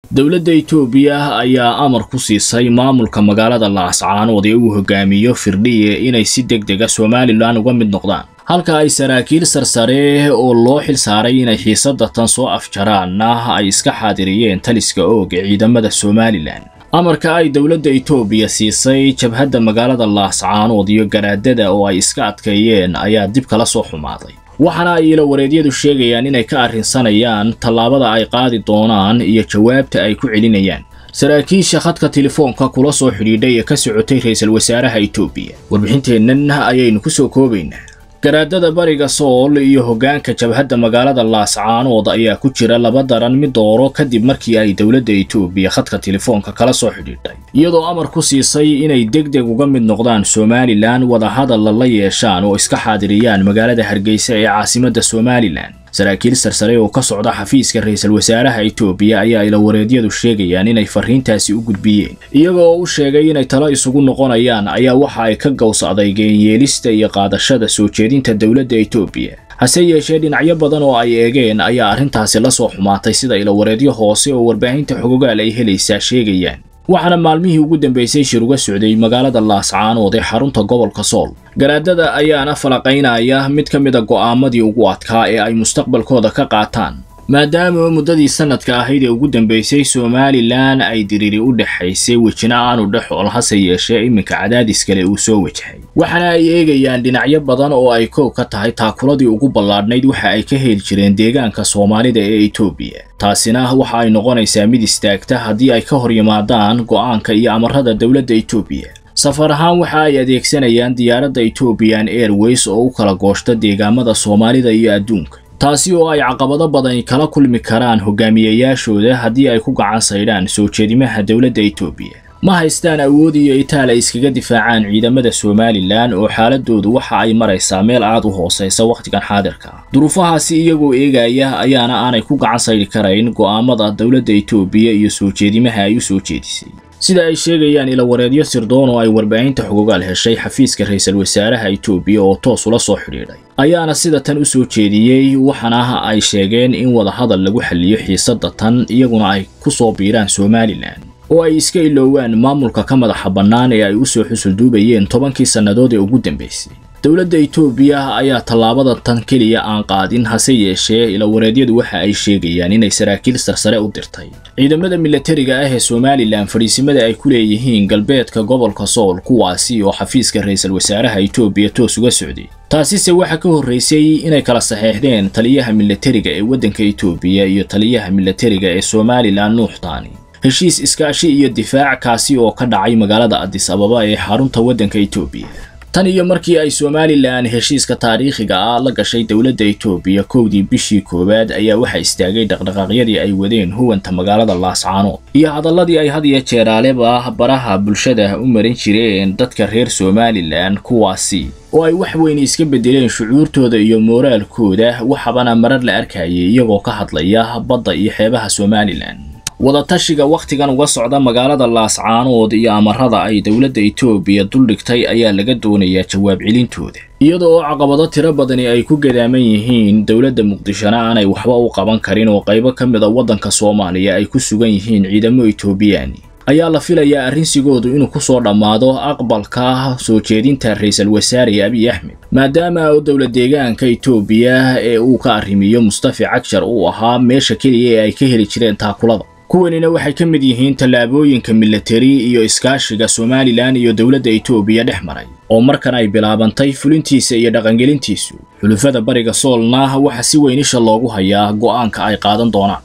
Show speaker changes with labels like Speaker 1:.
Speaker 1: dowladda itoobiya ayaa amar ku siisay maamulka magaalada laascaanood ee uu hogaamiyo firdhiye inay si deg dega somalilan uga mid noqdaan halka ay saraakiil sarsare oo loo xil saaray inay xiisadda tan soo afjaraanna ay iska xaadiriyeen taliska oog ee ciidamada somalilan amarka ay dowladda itoobiya siisay jabhadda magaalada laascaanood iyo garaadada oo ay iska adkeeyeen ayaa dib kala soo xumaaday waxaana ay ila wareedyadu sheegayaan inay ka arrinsanayaan tallaabada ay qaadi doonaan iyo jawaabta ay ku celinayaan saraakiisha khadka telefoonka kula soo xidhiidhay ee ka socotay ra'iisul wasaaraha itoobiya warbixinteennan ayaynu ku soo koobaynaa garaadada bariga sool iyo hoggaanka jabhadda magaalada laascaanood ayaa ku jira laba daran mid dooro kadib markii ay dowladda itoobiya khadka telefoonka kala soo xidhiidhay iyadoo amar ku siisay inay deg deg uga mid noqdaan somalilan wadahadalla la yeeshaan oo iska xaadiriyaan magaalada hargeysa ee caasimadda somalilan saraakiil sarsare oo ka socda xafiiska ra'iisul wasaaraha itoobiya ayaa ila wareedyadu sheegayaan inay farriintaasi u gudbiyeen iyaga oo u sheegay inay talo isugu noqonayaan ayaa waxa ay ka gaws adeygeen yeelista iyo qaadashada soo jeedinta dowladda itoobiya hase yeeshee dhinacyo badan oo ay eegeen ayaa arrintaasi la soo xumaatay sida ila wareedyo hoose oo warbaahinta xogogaal ay helaysaa sheegayaan waxaana maalmihii ugu dambaysay shir uga socday magaalada laascaanood ee xarunta gobolka sool garaadada ayaana falaqaynaya mid ka mida go'aamadii ugu adkaa ee ay mustaqbalkooda ka qaataan maadaama muddadii sanadka ahayd ee ugu dambaysay somalilan ay diriri u dhexaysay wejina aanu dhexool hase yeeshee iminka cadaadis kale uu soo wajahay waxaana ay eegayaan dhinacyo badan oo ay koow ka tahay taakuladii ugu ballaadhnayd waxa ay ka heli jireen deegaanka soomaalida ee itoobiya taasina waxa ay noqonaysaa mid istaagta haddii ay ka hor yimaadaan go'aanka iyo amarada dowladda itoobiya safar ahaan waxa ay adeegsanayaan diyaaradda ethoobiyan airways oo u kala gooshta deegaamada soomaalida iyo adduunka taasi oo ay caqabado badan kala kulmi karaan hogaamiyayaashooda haddii ay ku gacan saydhaan soo jeedimaha dowladda itoobiya ma haystaan awood iyo itaal ay iskaga difaacaan ciidamada somalilan oo xaaladoodu waxa ay maraysaa meel aad u hoosaysa wakhtigan xaadirka ah duruufahaasi iyagoo eegaya ayaana aanay ku gacan saydi karayn go'aamada dowladda itoobiya iyo soo jeedimaha ay u soo jeedisay sida ay sheegayaan ila wareedyo sirdoon oo ay warbaahinta xogogaal heshay xafiiska ra'iisul wasaaraha itoobiya oo toos ula soo xidhiidhay ayaana sida tan u soo jeediyey waxaana ay sheegeen in wadahadal lagu xalliyo xiisadda tan iyaguna ay ku soo biiraan somalilan oo ay iska iloowaan maamulka ka madaxa bannaan ee ay u soo xusulduubayeen tobankii sannadood ee ugu dambaysay dowladda itoobiya ayaa tallaabada tan keliya aan qaadin hase yeeshee ila wareedyadu waxa ay sheegayaan inay saraakiil sarsare u dirtay ciidamada milatariga ah ee somalilan fadhiisimada ay ku leeyihiin galbeedka gobolka sool kuwaasi oo xafiiska ra'iisul wasaaraha itoobiya toos uga socday taasise waxa ka horraysay inay kala saxeexdeen taliyaha milatariga ee waddanka itoobiya iyo taliyaha milatariga ee somalilan nuuxtaani heshiis iskaashi iyo difaac kaasi oo ka dhacay magaalada adis ababa ee xarunta waddanka itoobiya tan iyo markii ay somalilan heshiiska taariikhiga ah la gashay dowladda itoobiya kowdii bishii koowaad ayaa waxa istaagay dhaqdhaqaaqyadii ay wadeen huwanta magaalada laascaanood iyo hadalladii ay had iyo jeeraaleba baraha bulshada u marin jireen dadka reer somalilan kuwaasi oo ay wax weyn iska beddeleen shucuurtooda iyo mooraalkooda waxabana marar la arkayay iyagoo ka hadlaya badda iyo xeebaha somalilan wadatashiga wakhtigan uga socda magaalada laascaanood iyo amarada ay dowladda itoobiya duldhigtay ayaa laga doonayaa jawaab celintooda iyada oo caqabado tiro badani ay ku gadaaman yihiin dowladda muqdishona aanay waxba u qaban karin oo qaybo ka mid a waddanka soomaaliya ay ku sugan yihiin ciidamo itoobiyaani ayaa la filayaa arrinsigoodu inuu ku soo dhammaado aqbalka soo jeedinta ra'iisul wasaare abiy axmed maadaama u dowlad deegaanka itoobiya ee uu ka arrimiyo mustafi cagshar uu ahaa meesha keliya ee ay ka heli jireen taakulada kuwanina waxay ka mid yihiin tallaabooyinka milatari iyo iskaashiga somalilan iyo dowladda itoobiya dhex maray oo markan ay bilaabantay fulintiisa iyo dhaqangelintiisu xulufada bariga soolna waxa si weyn isha loogu hayaa go'aanka ay qaadan doonaan